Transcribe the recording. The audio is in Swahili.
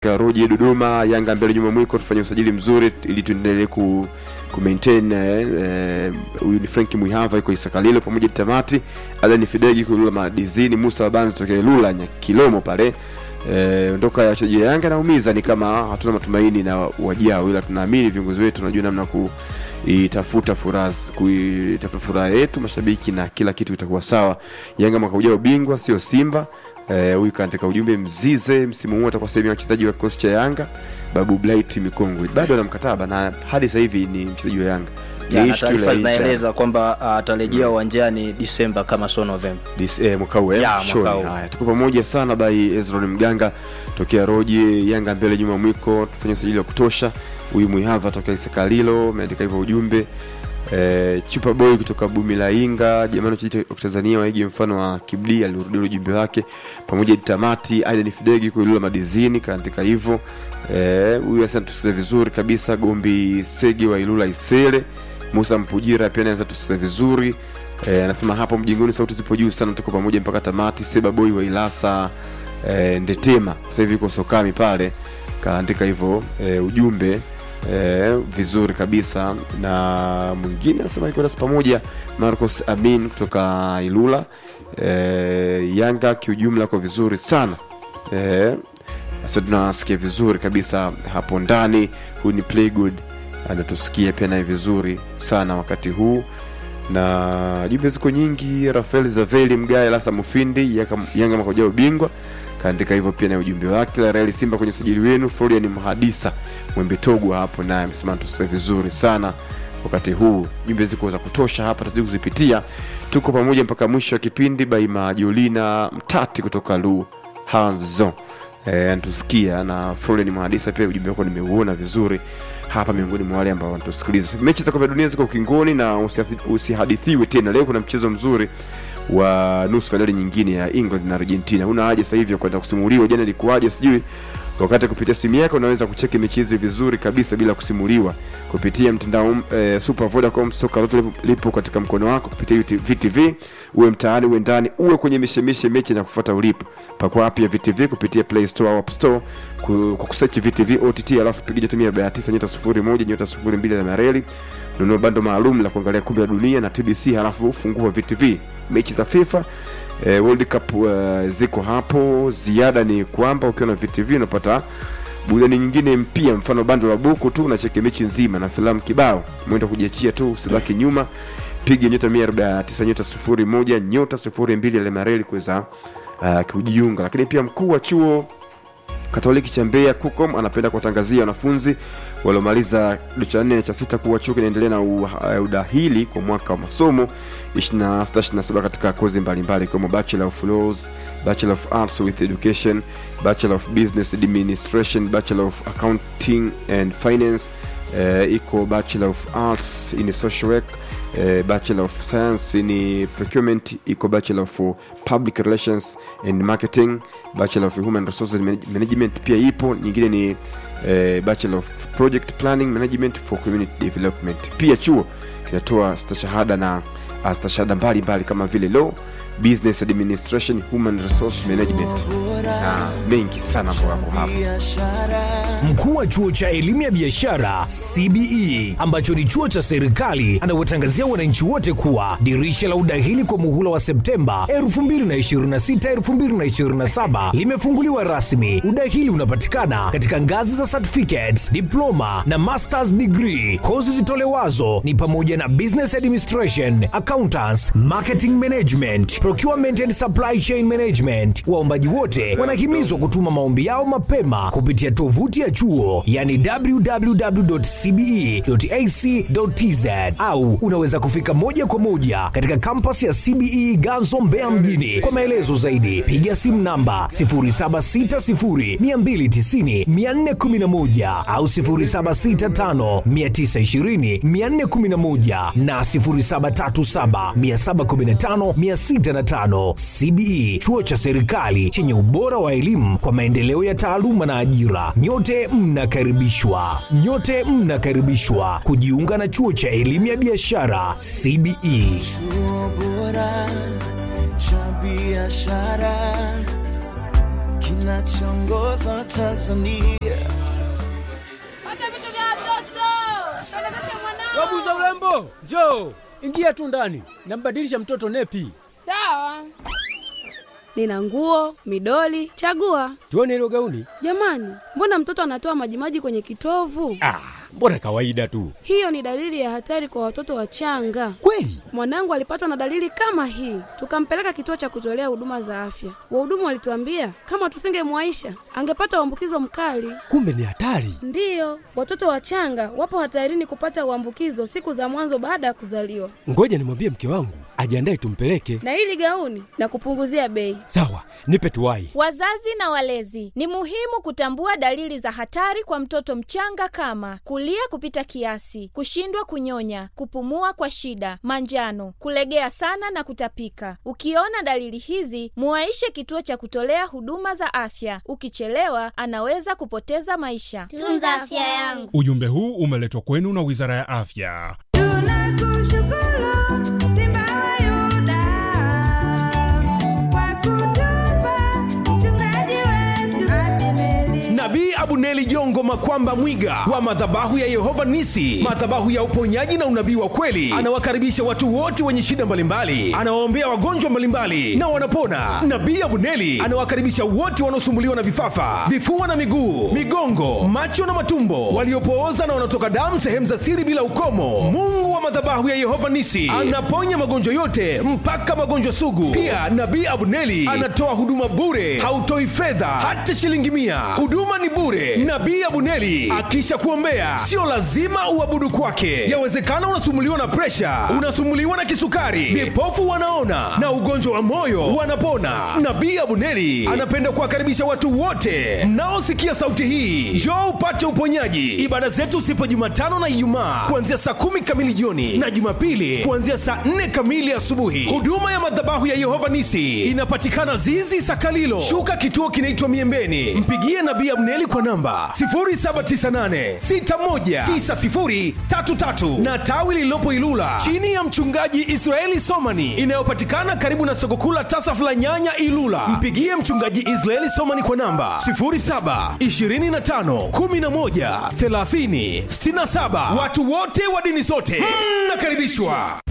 Roji Dodoma, Yanga mbele nyuma mwiko, tufanye usajili mzuri ili tuendelee ku ku maintain eh, eh, huyu ni Frank Muihava iko Isakalilo pamoja na Tamati, Alan Fidegi kulula madizini, Musa Banzi tokea Lula nya Kilomo pale eh, ondoka ya wachezaji wa Yanga naumiza, ni kama hatuna matumaini na wajao, ila tunaamini viongozi wetu tunajua namna ku itafuta furaha kuitafuta furaha yetu mashabiki na kila kitu itakuwa sawa. Yanga mwaka ujao ubingwa, sio Simba. Eh, huyu kaandika ujumbe Mzize msimu huu atakuwa sehemu ya wachezaji wa kikosi cha Yanga. Babu Blight Mikongwe bado ana mkataba na hadi sasa hivi ni mchezaji wa Yanga. Ya, Ni na issue taarifa la zinaeleza kwamba atarejea uwanjani Disemba kama so Novemba. Dis, eh, mwaka huu eh, Ya, mwaka shoni. huu. Haya, tuko pamoja sana by Ezron Mganga tokea Roji, Yanga mbele nyuma mwiko, tufanye usajili wa kutosha. Huyu Muihava tokea Isakalilo ameandika hivyo ujumbe. Eh, Chupa Boy kutoka Bumi la Inga, jamani wachezaji wa Tanzania waige mfano wa Kibdi alirudia ujumbe wake pamoja na Tamati, Aidan Fidegi kuilula madizini kaandika hivyo. Eh, huyu asante tusize vizuri kabisa Gombi Segi wa Ilula Isele. Musa Mpujira pia anaweza tusize vizuri. Eh, anasema hapo mjingoni sauti zipo juu sana, tuko pamoja mpaka tamati. Seba Boy wa Ilasa eh, Ndetema sasa hivi yuko Sokami pale, kaandika hivyo eh, ujumbe eh, vizuri kabisa. Na mwingine anasema iko nasi pamoja, Marcos Amin kutoka Ilula. Eh, Yanga kiujumla kwa vizuri sana eh, sasa tunasikia vizuri kabisa hapo ndani. Huyu ni Playgood anatusikia pia naye vizuri sana wakati huu na jumbe ziko nyingi. Rafael Zaveli Mgae Lasa Mufindi Yaka- Yanga mwaka ujao ubingwa kaandika hivyo pia na ujumbe wake. La Real Simba kwenye usajili wenu. Florian Mhadisa Mwembe Togwa hapo naye amesema tusikie vizuri sana wakati huu. Jumbe ziko za kutosha hapa, tazidi kuzipitia. Tuko pamoja mpaka mwisho wa kipindi. Baima Jolina Mtati kutoka Lu Hanzo eh, anatusikia na Florian Mhadisa pia ujumbe wako nimeuona vizuri hapa miongoni mwa wale ambao wanatusikiliza. Mechi za kombe la dunia ziko ukingoni na usihathi- usihadithiwe tena. Leo kuna mchezo mzuri wa nusu fainali nyingine ya England na Argentina. Huna haja sasa hivi ya kwenda kusimuliwa jana ilikuwaje, sijui wakati kupitia simu yako unaweza kucheki mechi hizi vizuri kabisa bila kusimuliwa kupitia mtandao e, Super Vodacom. Soka lote lipo- lipo katika mkono wako kupitia UT VTV, uwe mtaani uwe ndani uwe kwenye mishemishe mechi na kufuata ulipo. Pakua app ya VTV kupitia Play Store au App Store ku- kwa kusearch VTV OTT, alafu piga tumia namba ya 9 nyota 01 nyota 02 na mareli nunua bando maalum la kuangalia kombe la dunia na TBC, halafu fungua VTV mechi za FIFA eh, World Cup uh, ziko hapo. Ziada ni kwamba ukiwa na VTV unapata burudani nyingine mpya, mfano bando la buku tu unacheki mechi nzima na filamu kibao. Mwenda kujiachia tu, usibaki nyuma. Piga nyota 149 nyota 01 nyota 02 ile mareli kuweza uh, kujiunga. Lakini pia mkuu wa chuo Katoliki cha Mbeya KUCOM anapenda kuwatangazia wanafunzi waliomaliza kidato cha nne na cha sita kuwa chuo kinaendelea na u- uh, udahili kwa mwaka wa masomo 26-27 katika kozi mbalimbali ikiwemo Bachelor of Laws, Bachelor of Arts with Education, Bachelor of Business Administration, Bachelor of Accounting and Finance, uh, iko Bachelor of Arts in Social Work eh, Bachelor of Science in Procurement, iko Bachelor of Public Relations and Marketing, Bachelor of Human Resources Manage- Management pia ipo. Nyingine ni eh, Bachelor of Project Planning Management for Community Development. Pia chuo kinatoa stashahada na uh, stashahada mbalimbali kama vile Law, Business Administration, Human Resource Management na mengi sana ambayo yako hapa. Mkuu wa chuo cha elimu ya biashara CBE ambacho ni chuo cha serikali anawatangazia wananchi wote kuwa dirisha la udahili kwa muhula wa Septemba 2026 2027 limefunguliwa rasmi. Udahili unapatikana katika ngazi za certificates, diploma na masters degree. Kozi zitolewazo ni pamoja na business administration, accountants, marketing management, procurement and supply chain management. Waombaji wote wanahimizwa kutuma maombi yao mapema kupitia tovuti ya chuo yani www.cbe.ac.tz au unaweza kufika moja kwa moja katika kampasi ya CBE Ganzo Mbeya mjini. Kwa maelezo zaidi piga simu namba 0760290411 au 0765920411 na 0737715605. CBE chuo cha serikali chenye ubora wa elimu kwa maendeleo ya taaluma na ajira. Nyote mnakaribishwa, nyote mnakaribishwa kujiunga na chuo cha elimu ya biashara CBE. Chuo bora cha biashara kinachoongoza Tanzania. Pata vitu vya watoto. Pelekesha mwanao. Wabuza urembo, njoo ingia tu ndani, nambadilisha mtoto nepi. Sawa. Nina nguo, midoli, chagua. Tuone hilo gauni. Jamani, mbona mtoto anatoa majimaji kwenye kitovu? Ah, mbona kawaida tu. Hiyo ni dalili ya hatari kwa watoto wachanga. Kweli? Mwanangu alipatwa na dalili kama hii, tukampeleka kituo cha kutolea huduma za afya. Wahudumu walituambia kama tusingemwaisha angepata uambukizo mkali. Kumbe ni hatari. Ndiyo, watoto wachanga wapo hatarini kupata uambukizo siku za mwanzo baada ya kuzaliwa. Ngoja nimwambie mke wangu ajiandae tumpeleke. Na hili gauni na kupunguzia bei. Sawa, nipe tuwai. Wazazi na walezi, ni muhimu kutambua dalili za hatari kwa mtoto mchanga kama kulia kupita kiasi, kushindwa kunyonya, kupumua kwa shida, manjano, kulegea sana na kutapika. Ukiona dalili hizi, muwaishe kituo cha kutolea huduma za afya. Ukichelewa, anaweza kupoteza maisha. Tunza afya yangu. Ujumbe huu umeletwa kwenu na Wizara ya Afya. Tunakushukuru Simba wa Yuda kwa kutupa mchungaji wetu Abineri. Nabii Abuneli Jongo Makwamba Mwiga wa madhabahu ya Yehova Nisi, madhabahu ya uponyaji na unabii wa kweli, anawakaribisha watu wote wenye shida mbalimbali, anawaombea wagonjwa mbalimbali na wanapona. Nabii Abuneli anawakaribisha wote wanaosumbuliwa na vifafa, vifua na miguu, migongo, macho na matumbo, waliopooza na wanaotoka damu sehemu za siri bila ukomo. Mungu wa madhabahu ya Yehova Nisi anaponya magonjwa yote mpaka magonjwa sugu. Pia Nabii Abuneli anatoa huduma bure, hautoi fedha hata shilingi mia. Huduma ni bure. Nabii Abuneli akisha kuombea, sio lazima uabudu kwake. Yawezekana unasumuliwa na presha, unasumuliwa na kisukari, vipofu wanaona na ugonjwa wa moyo wanapona. Nabii Abuneli anapenda kuwakaribisha watu wote mnaosikia sauti hii, njoo upate uponyaji. Ibada zetu zipo Jumatano na Ijumaa kuanzia saa kumi kamili jioni na Jumapili kuanzia saa nne kamili asubuhi. Huduma ya madhabahu ya Yehova Nisi inapatikana Zizi Sakalilo, shuka kituo kinaitwa Miembeni. Mpigie Nabii Abneli kwa namba 0798619033 na tawi lililopo Ilula chini ya mchungaji Israeli Somani inayopatikana karibu na soko kuu la Tasaf la Nyanya Ilula. Mpigie mchungaji Israeli Somani kwa namba 0725113067. Watu wote wa dini zote mnakaribishwa.